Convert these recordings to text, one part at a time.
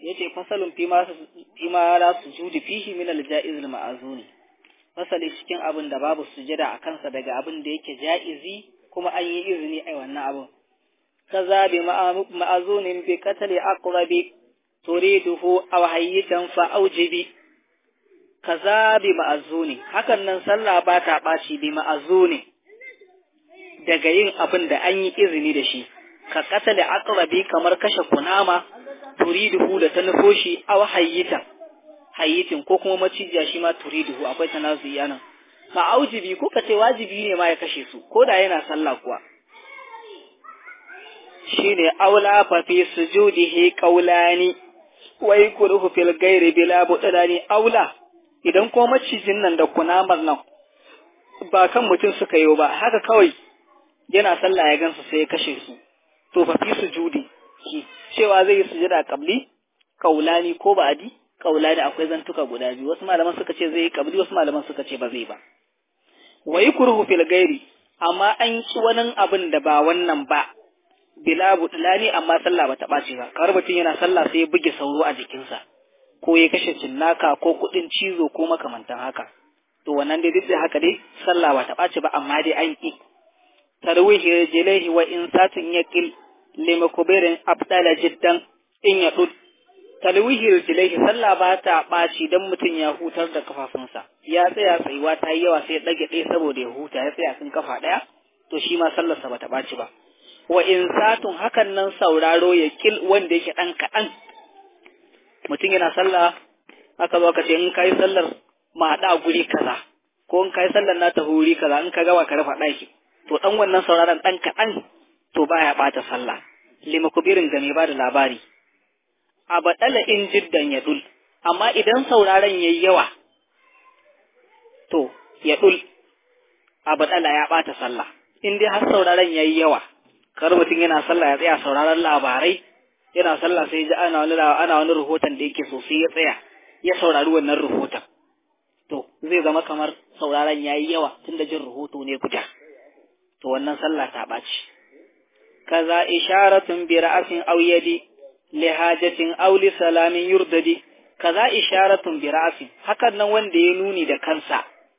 yace fasalun fi ma fi ma la sujudi fihi min al-ja'iz al-ma'zuni fasali cikin abin da babu sujada a kansa daga abin da yake ja'izi kuma an yi izini a wannan abin kaza bi ma'azunin bi qatli aqrabi turiduhu aw hayyitan fa aujibi kaza bi ma'azuni hakan nan sallah ba ta ɓaci bi ma'azuni daga yin abin da an yi izini da shi ka qatli aqrabi kamar kashe kunama turiduhu da ta nufo shi aw hayyitan hayyitin ko kuma macijiya shi ma turiduhu akwai tanazuyi anan ma'aujibi ko ka ce wajibi ne ma ya kashe su ko da yana sallah kuwa shine aula fa fi sujudihi qawlani wa yakruhu fil ghairi bila budani aula idan ko macijin nan da kunamar nan ba kan mutum suka yi ba haka kawai yana sallah ya gansu sai ya kashe su to fa fi sujudi shi cewa zai yi sujada qabli qawlani ko ba'di qawlani akwai zantuka guda biyu wasu malaman suka ce zai yi qabli wasu malaman suka ce ba zai ba wa yakruhu fil ghairi amma an ci wani abin da ba wannan ba bila budlani amma sallah bata ɓaci ba kamar mutum yana sallah sai ya buge sauro a jikinsa ko ya kashe cinnaka ko kuɗin cizo ko makamantan haka to wannan dai duk da haka dai sallah bata ɓaci ba amma dai an ƙi tarwihi rijlaihi wa in satin yaqil lima kubirin abdala jiddan in ya dud talwihi rijlaihi sallah ba ta ɓaci dan mutum ya hutar da kafafunsa ya tsaya tsayuwa ta yi yawa sai ya ɗage ɗaya saboda ya huta ya tsaya kan kafa ɗaya to shi ma sallarsa bata ɓaci ba wa in satun hakan nan sauraro ya kil wanda yake ɗan kaɗan mutum yana sallah aka zo aka ce in kai sallar ma haɗa guri kaza ko in kai sallar na ta huri kaza in ka gaba ka rufa ɗaki to ɗan wannan sauraron ɗan kaɗan to baya ɓata sallah lima kubirin ga mai ba da labari a baɗala in jiddan ya dul amma idan sauraron yayi yawa to ya dul a baɗala ya ɓata sallah in dai har sauraron yayi yawa kar mutum yana sallah ya tsaya sauraron labarai yana sallah sai ji ana wani ana wani rahoton da yake so sai ya tsaya ya saurari wannan rahoton to zai zama kamar sauraron yayi yawa tunda jin rahoto ne guda to wannan sallah ta ɓaci kaza isharatun bi ra'sin aw yadi li hajatin aw li salamin yurdadi kaza isharatun bi ra'sin hakan nan wanda ya nuni da kansa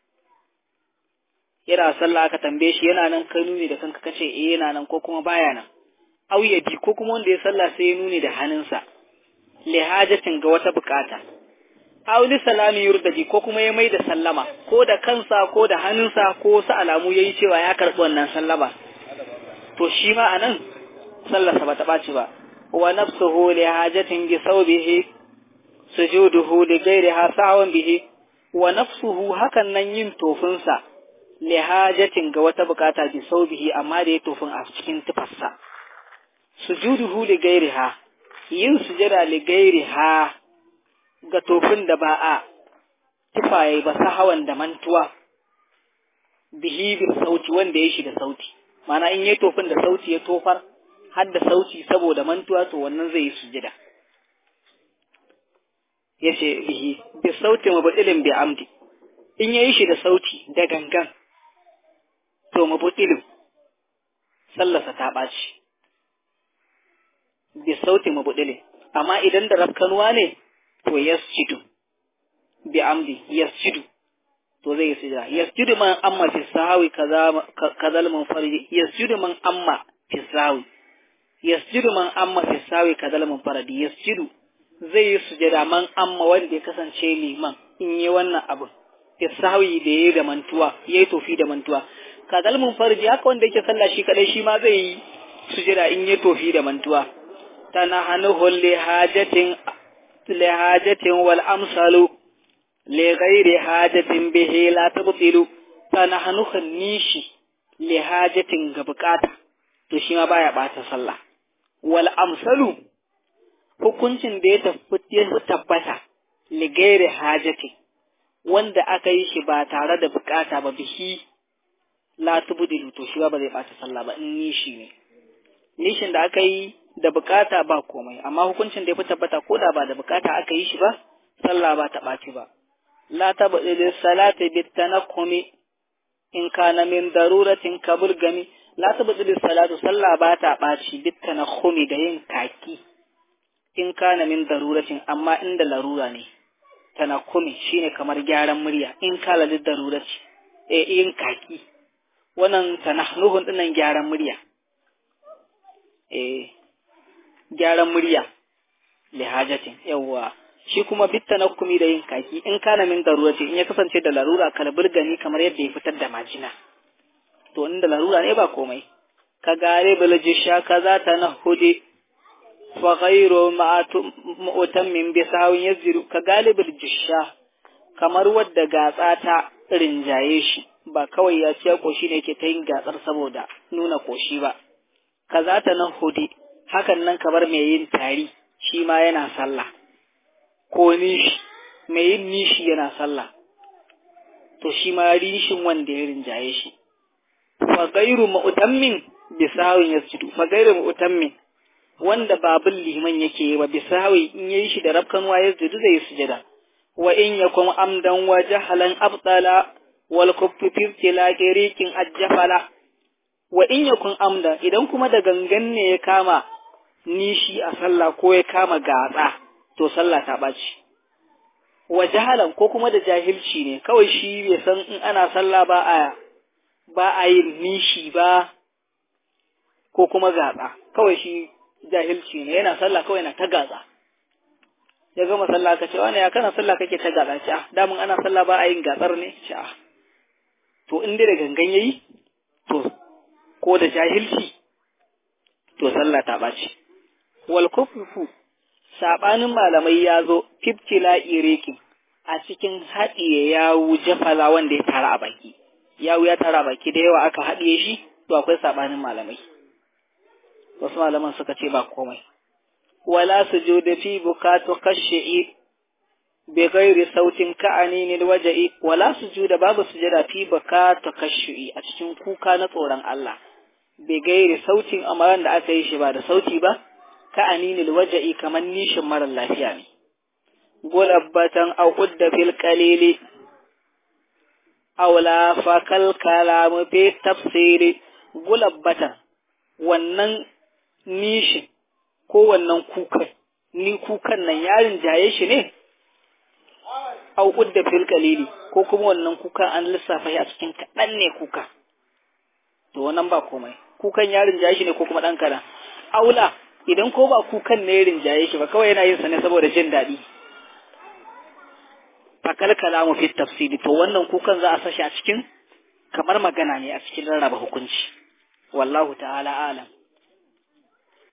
yana sallah aka tambaye shi yana nan kai nuni da kanka kace eh yana nan ko kuma baya nan aw yadi ko kuma wanda ya sallah sai ya nuni da hannunsa li hajatin ga wata bukata aw li salami yurdadi ko kuma ya mai da sallama ko da kansa ko da hannunsa ko wasu alamu yayi cewa ya karbi wannan sallama to shi ma anan sallarsa bata ɓaci ba wa nafsuhu li hajatin bi thawbihi sujuduhu li ghayriha sahwan bihi wa nafsuhu hakan nan yin tofinsa li hajatin ga wata bukata bi thawbihi amma da ya tofin a cikin tufarsa sujuduhu li ghayriha yin sujada li ghayriha ga tofin da ba a tufaye ba sahawan da mantuwa bihi bi sauti wanda ya shi da sauti mana in yayi tofin da sauti ya tofar har da sauti saboda mantuwa to wannan zai yi sujada yace bihi bi sauti mabudilin bi amdi in yayi shi da sauti da gangan to mabudilin sallarsa ta ɓaci bi sauti mabudilin amma idan da rafkanuwa ne to yasjudu bi amdi yasjudu to zai yi sujada yasjudu man amma fi sahawi kaza kazal munfaridi yasjudu man amma fi sahawi yasjudu man amma fi sahawi kazal munfaridi yasjudu zai yi sujada man amma wanda ya kasance liman in yi wannan abin fi sahawi da yayi da mantuwa yayi tofi da mantuwa kazal munfaridi haka wanda yake sallah shi kadai shi ma zai yi sujada in yi tofi da mantuwa tana hanuhu li hajatin li hajatin wal amsalu لغير حاجة به لا تبطل فنحن خنيشي لحاجة غبقاتا to shi ma baya bata sallah wal amsalu hukuncin da ya tabbata ligairi hajati wanda aka yi shi ba tare da bukata ba bihi la tubdilu to shi ba zai bata sallah ba in nishi ne nishin da aka yi da bukata ba komai amma hukuncin da ya fi tabbata ko da ba da bukata aka yi shi ba sallah ba ta ɓaci ba لا تبطل الصلاة بالتنقم إن كان من ضرورة كبرغم لا تبطل الصلاة صلى باتا باشي بالتنقم دين كاكي in kana min daruratin amma inda larura ne tanakumi shine kamar gyaran murya in kala da darurati eh in kaki wannan tanahnuhun dinnan gyaran murya eh gyaran murya lihajatin yawwa shi kuma bitta na kumi da yin kaki in kana min darura ce in ya kasance da larura kalbir gani kamar yadda ya fitar da majina to inda larura ne ba komai ka gare biljisha kaza ta na hude fa ghayru ma'utam min bisawin yazru ka galibul jisha kamar wadda gatsa ta rinjaye shi ba kawai ya ce koshi ne ke ta yin gatsar saboda nuna koshi ba kaza ta na hude hakan nan kamar mai yin tari shi ma yana sallah ko nishi mai yin nishi yana sallah to shi ma rishin wanda ya rinjaye shi fa gairu mu'tammin bisawin yasjudu fa gairu mu'tammin wanda babul liman yake yi wa bisawi in yayi shi da rabkan wa yasjudu zai sujada wa in yakum amdan wa jahalan abdala wal kuffi fi tilaqi riqin ajfala wa in yakun amda idan kuma da gangan ne ya kama nishi a sallah ko ya kama gatsa to sallah ta ɓaci wa jahalan ko kuma da jahilci ne kawai shi bai san in ana sallah ba a ba a yin nishi ba ko kuma gatsa kawai shi jahilci ne yana sallah kawai na ta gatsa ya gama sallah ka ce wani ya kana sallah kake ta gatsa ce ah damun ana sallah ba a yin gatsar ne ce ah to in dai da gangan yayi to ko da jahilci to sallah ta ɓaci wal kuffu sabanin malamai ya zo fiftila ireki a cikin haɗiye yawu jafala wanda ya tara a baki yawu ya tara a baki da yawa aka haɗiye shi to akwai sabanin malamai wasu malaman suka ce ba komai wala sujuda fi bukatu khash'i bi ghairi sautin ka'ani waja'i wala sujuda babu sujada fi bukatu khash'i a cikin kuka na tsoron Allah bi gairi sautin amaran da aka yi shi ba da sauti ba ka aninil waja'i kamar nishin marar lafiya ne. Gulabbatan au udda fil qalili aw la fakal kalamu fi tafsiri gulabbatan wannan nishin ko wannan kukan ni kukan nan yarin jaye shi ne au udda fil qalili ko kuma wannan kukan an lissafa shi a cikin kaɗan ne kuka to wannan ba komai kukan yarin jaye shi ne ko kuma ɗan kaɗan aula idan ko ba kukan ne rinjaye shi ba kawai yana yin sa ne saboda jin daɗi fakal kalamu fi tafsiri to wannan kukan za a sashi a cikin kamar magana ne a cikin rarraba hukunci wallahu ta'ala alam